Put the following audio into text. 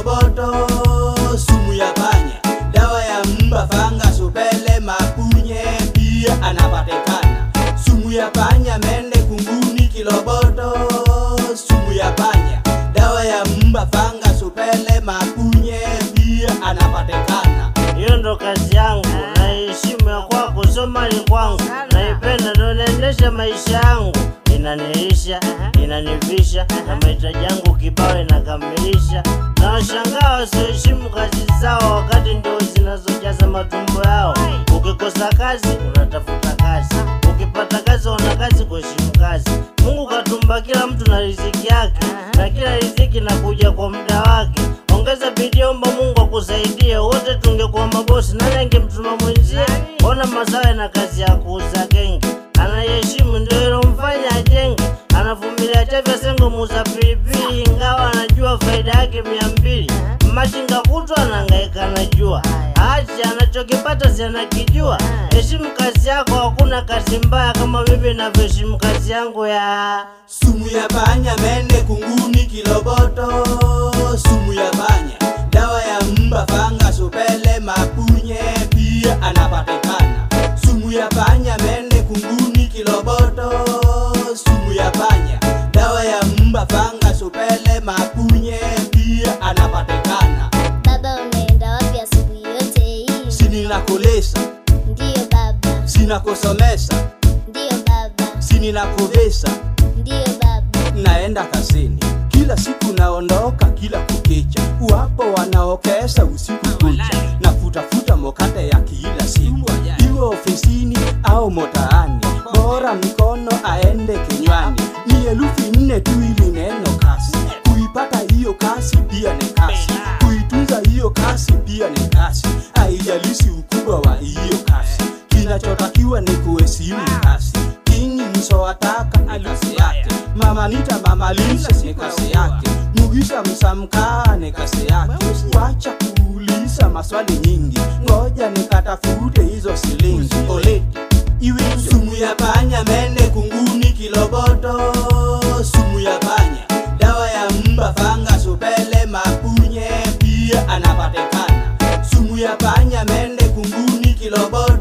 kiloboto, sumu ya panya, dawa ya mba, fanga, supele, mapunye pia anapatikana. Sumu ya panya, mende, kunguni, kiloboto, sumu ya panya, dawa ya mba, fanga, supele, mapunye pia anapatikana. Hiyo ndo kazi yangu, naiheshimu ya kwako, sio mali kwangu, naipenda ndo naendesha maisha yangu, inanilisha inanivisha, na mahitaji yangu kibao inakamilisha. Na washangaa wasioheshimu kazi zao, wakati ndio zinazojaza matumbo yao. Ukikosa kazi unatafuta kazi, ukipata kazi una kazi kuheshimu kazi. Mungu katumba kila mtu na riziki yake, na kila riziki nakuja kwa muda wake. Ongeza bidii, omba Mungu akusaidie. Wote tungekuwa mabosi, nani angemtuma mwenzie? Ona Masawe na kazi ya kuuza genge, anayeheshimu ndio ilomfanya ajenge. Anavumilia chavya sengo muuza pilipili, ingawa anajua faida yake mia mbili. Machinga kutwa anahangaika na jua, achi anachokipata si anakijua. Heshimu kazi yako, hakuna kazi mbaya kama mimi navyoheshimu kazi yangu ya Sumu ya panya, mende, kunguni, kiloboto, sumu ya panya, dawa ya mba, fanga, supele, mapunye pia anapatikana. Sumu ya panya, mende, kunguni, kiloboto, sumu ya panya, dawa ya mba, fanga, supele, mapunye pia anapatikana. Baba, unaenda wapi asubuhi yote hii? Sininakulesa, Ndiyo baba, sinakusomesa, ndiyo baba, sininakuvesa ndiyo baba. naenda kazini kila siku naondoka kila kukicha wapo wanaokesha usiku kucha na kutafuta mokate ya kila siku iwe ofisini au motaani bora mikono aende kinywani ni elufi nne tu ili neno kasi kuipata hiyo kasi pia ni kasi kuitunza hiyo kasi pia ni kasi haijalishi ukubwa wa hiyo kasi kinachotakiwa ni kuheshimu kasi kingi msowataka ni kasi yake mama nita mama lisa ni kasi yake mugisha msamkaa ni kasi yake wacha kuuliza maswali nyingi ngoja nikatafute hizo silingi oleti iwe sumu ya panya mende kunguni kiloboto sumu ya panya dawa ya mba fanga supele mapunye pia anapatikana sumu ya panya mende kunguni kiloboto